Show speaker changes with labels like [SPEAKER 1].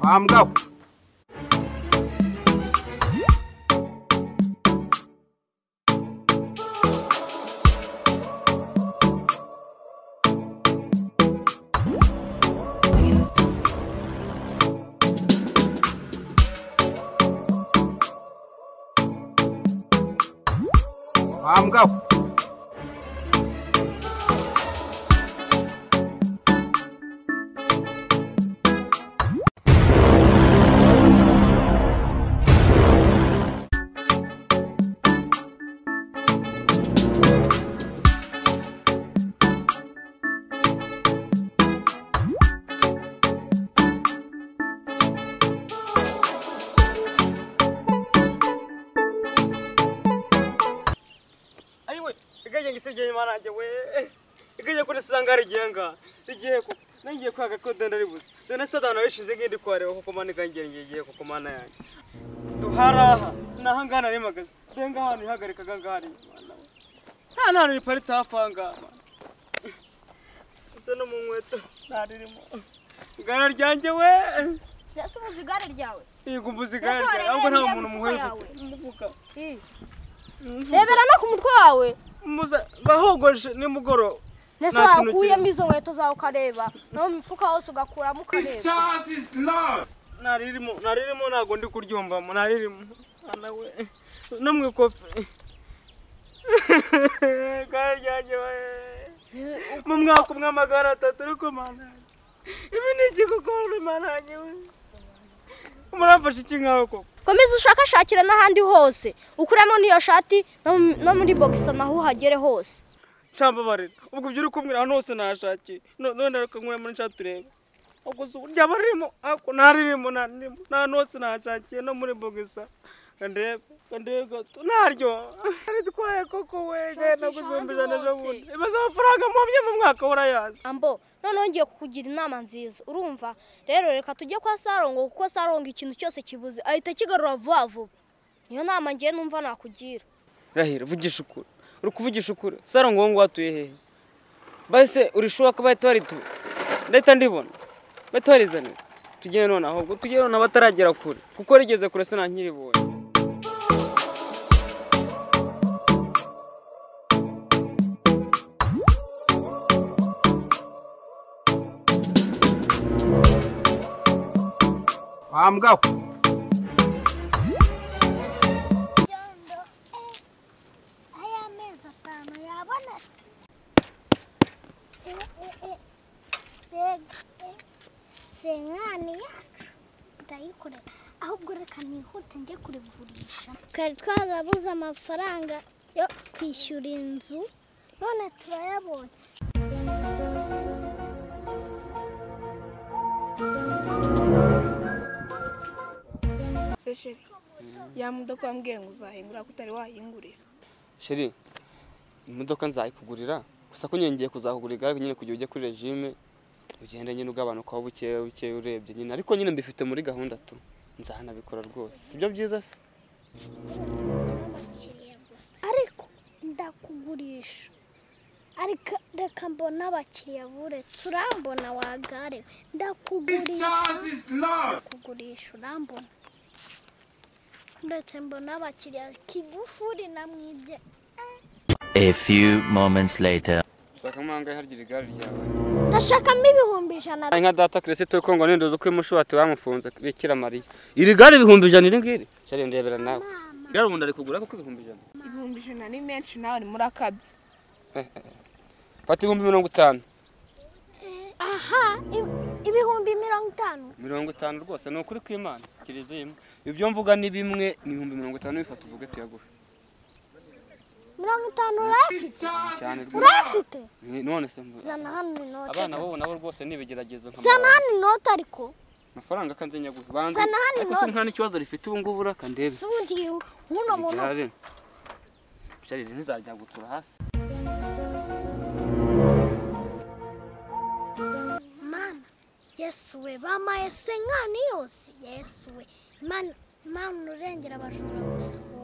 [SPEAKER 1] Mom, go. Mom, go.
[SPEAKER 2] ayiwe igajya ngo isegeye marange we igajya kuri usanga rigenga rigiye ko nangiye kwaga ko denda ribuze denda sitadana rishize ngindi kwareba koko mana igangira ngiye koko mana yanjye duharaha naho ngana rimagaze denga ahantu ihagarikaga ngaha ni mana we. nta n'ahantu riparitse hafi aha ngaha mana. gusa no mu nkweto nta ririmo igare ryanjye we
[SPEAKER 3] ese ubuzi igare ryawe
[SPEAKER 2] yigumbuza igare
[SPEAKER 3] Ese
[SPEAKER 2] ryanjye ahubwo nta
[SPEAKER 3] warebera
[SPEAKER 2] muntu
[SPEAKER 3] mu
[SPEAKER 2] muhuye
[SPEAKER 3] mufuka
[SPEAKER 2] ufite mu mufuka
[SPEAKER 3] rebera no ku mutwe wawe
[SPEAKER 2] Muza- bahogoje nimugoroba
[SPEAKER 3] ndetse
[SPEAKER 2] Nta kintu
[SPEAKER 3] wakuyemo
[SPEAKER 2] kirimo.
[SPEAKER 3] izo nkweto zawe ukareba no mu mifuka hose ugakuramo ukareba
[SPEAKER 2] naririmo naririmo ntabwo ndi kuryumvamo naririmo mwana we no mu ikofi igare ryanjye we mu mwaka umwe amagara atatu ariko mana yanjye. ibi ni iki gukora mana yanjye we murafashe iki nkawe koko
[SPEAKER 3] komeza ushakashakire n'ahandi hose ukuremo n'iyo shati no mu- no muri bogisa naho uhagere hose
[SPEAKER 2] nshambabarira ubwo ibyo uri kumbwira ahantu hose nahashakiye No- none reka nkure muri nshati turebe ubwo si uburyo aba ririmo ariko ntaririmo ntaririmo nta hantu hose nahashakiye no muri bogisa ndebe ndebe gato ntaryo aritwaye koko we genda
[SPEAKER 3] Shakisha
[SPEAKER 2] kuzumbiza
[SPEAKER 3] ahandi
[SPEAKER 2] neza
[SPEAKER 3] hose.
[SPEAKER 2] bundi imaze amafaranga mubye mu mwaka urayazi
[SPEAKER 3] ambo noneho ngiye kukugira inama nziza urumva rero reka tujye kwa sarongo kuko sarongo ikintu cyose kibuze ahita kigarura vuba vuba niyo nama ngiye numva nakugira
[SPEAKER 4] rahira vugisha ukuri uri kuvugisha ukuri saro ngo ngo watuye hehe bahise urishuwa ko bahita barituba ndahita ndibona bahita barizanira tujye none ahubwo tujye none abataragera kure kuko rigeze kure se ntankiribonye
[SPEAKER 1] Mom, go.
[SPEAKER 5] Yondo, eh, aya mezi atanu yabonetse Eh, eh, eh, mbega eh, senkani yacu ndayikorera ahubwo reka nihute njye kurigurisha twari twarabuze amafaranga yo kwishyura inzu none turayabonye
[SPEAKER 6] se sheri ya mudoka wambwiye ngo uzahingura ko utari wayingurira
[SPEAKER 4] sheri imodoka nzayikugurira gusa ko nyine ngiye kuzakugura igare nyine kugira ujye kuri regime ugende nyine ugabanukaho bukeya bukeya urebye nyine ariko nyine mbifite muri gahunda tu nzahanabikora rwose sibyo byiza se
[SPEAKER 5] abakiriya gusa ariko ndakugurisha ariko reka mbona abakiriya buretse urambona wagare ndakugurisha ndakugurisha urambona uretse mbona abakiriya kigufuri namwibye
[SPEAKER 7] A few moments later.
[SPEAKER 4] ushaka amahanga yahargira igare ryawe
[SPEAKER 5] ndashakamo ibihumbi ijana
[SPEAKER 4] Ari nka data kirese turi kongo nindoza ko mushobati wamufunze bikira mariya iri gare ibihumbi ijana iri ngiri shari ndebera nawe igare ubundi ari kugura kuko ibihumbi ijana
[SPEAKER 6] ibihumbi ijana ni menshi nawe ni murakabye
[SPEAKER 4] fata ibihumbi mirongo itanu
[SPEAKER 5] aha i- ibihumbi mirongo itanu
[SPEAKER 4] mirongo itanu rwose ni ukuri kw'imana kirizeyemo ibyo mvuga ni bimwe ni ibihumbi mirongo itanu bifata uvuge tuyaguhe
[SPEAKER 5] mirongo itanu urayafite
[SPEAKER 4] cyane rwose
[SPEAKER 5] urayafite
[SPEAKER 4] Ni- none se mvu-
[SPEAKER 5] zana hano inoti
[SPEAKER 4] abana bo nabo rwose ni ibigeragezo nka
[SPEAKER 5] zana
[SPEAKER 4] mama.
[SPEAKER 5] hano inoti ariko
[SPEAKER 4] amafaranga kanze nyaguhe banze
[SPEAKER 5] Zana hano
[SPEAKER 4] ariko se
[SPEAKER 5] inoti.
[SPEAKER 4] nta n'ikibazo rifite ubu ngubu uraka ndebe
[SPEAKER 5] si ubundi nk'uno muntu
[SPEAKER 4] igare shari ntizajya gutura hasi
[SPEAKER 5] mana yesuwe bamaye se nkani yose yesuwe mana mana urengera abajura gusa